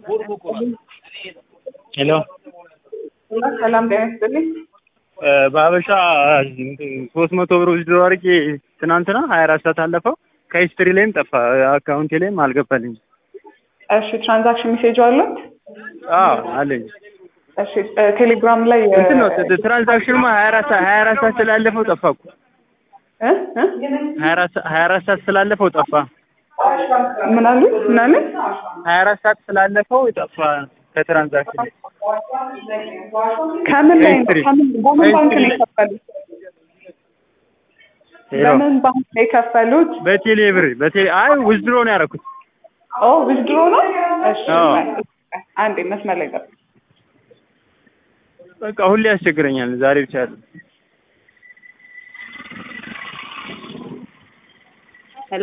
ሄሎ ሰላም ጤና ይስጥልኝ። በሀበሻ ሶስት መቶ ብር ውስድሮ አድርጌ ትናንትና ሀያ አራት ሰዓት አለፈው። ከሂስትሪ ላይም ጠፋ፣ አካውንቴ ላይም አልገባልኝ። እሺ ትራንዛክሽን ሜሴጅ አለት? አዎ አለኝ። እሺ ቴሌግራም ላይ እንትን ነው ትራንዛክሽንማ ሀያ አራት ሀያ አራት ሰዓት ስላለፈው ጠፋ እኮ እ እ ሀያ አራት ሀያ አራት ሰዓት ስላለፈው ጠፋ። ምን አሉ ምን አሉ? ሀያ አራት ሰዓት ስላለፈው ጠፋ ከትራንዛክሽን ከምን ላይ ነው? ከሂስትሪ ከምን በምን ባንክ ነው ከሂስትሪ የከፈሉት? ሄሎ በምን ባንክ ነው የከፈሉት? በቴሌ ብር በቴሌ አይ ውዝድሮ ነው ያደረኩት። ኦ ዊዝድሮ ነው? እሺ አዎ። አንዴ መስመር ላይ ጠብቅ። በቃ ሁሌ ያስቸግረኛል። ዛሬ ብቻ አይደለም። ሄሎ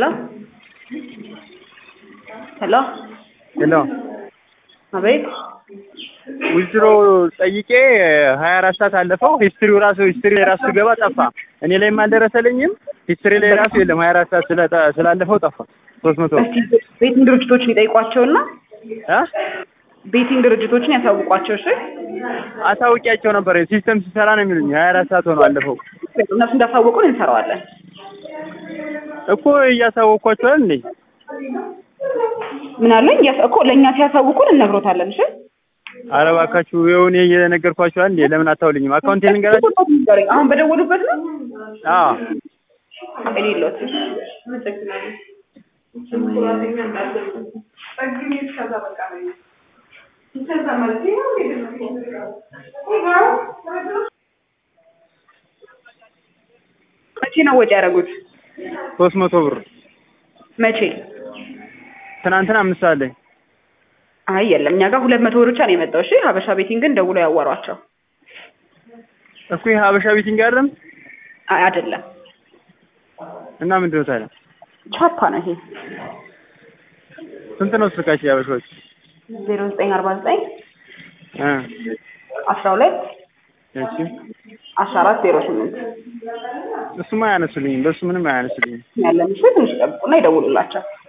ሄሎ ሄሎ አቤት ውዝድሮ ጠይቄ ሀያ አራት ሰዓት አለፈው። ሂስትሪው ራሱ ሂስትሪ ላይ ራሱ ገባ ጠፋ። እኔ ላይም አልደረሰልኝም። ሂስትሪ ላይ ራሱ የለም። ሀያ አራት ሰዓት ስለጠ- ስላለፈው ጠፋ። ሶስት መቶ እስቲ ቤቲንግ ድርጅቶችን ይጠይቋቸውና እ ቤቲንግ ድርጅቶችን ያሳውቋቸው እሺ አሳውቂያቸው ነበር። ሲስተም ሲሰራ ነው የሚሉኝ። ሀያ አራት ሰዓት ሆኖ አለፈው እነሱ እንዳሳወቁን እንሰራዋለን እኮ እያሳወቅኳቸዋል እንዴ? ምን አለኝ ያስ- እኮ ለእኛ ሲያሳውቁን እነግሮታለን እሺ ኧረ እባካችሁ የሆነ እየነገርኳቸዋል እንዴ? ለምን አታውልኝም? አካውንቴ ልንገራችሁ። አሁን በደወሉበት ነው አዎ እኔ የለሁት መቼ ነው ወጪ ያደረጉት ሶስት መቶ ብር መቼ ትናንትና አምስት ሰዓት ላይ አይ የለም እኛ ጋር ሁለት መቶ ብር ብቻ ነው የመጣው እሺ ሀበሻ ቤቲንግን ደውሎ ያዋሯቸው እኮ ይሄ ሀበሻ ቤቲንግ አይደለም አይ አይደለም እና ምንድን ነው ታዲያ? ቻፓ ነው ይሄ ስንት ነው ስልካቸው የሀበሻዎች? ዜሮ ዘጠኝ አርባ ዘጠኝ እ አስራ ሁለት እሺ አስራ አራት ዜሮ ስምንት እሱማ አያነሱልኝም። በሱ ምንም አያነሱልኝም። ያለን እሺ ትንሽ ጠብቁና ይደውሉላቸው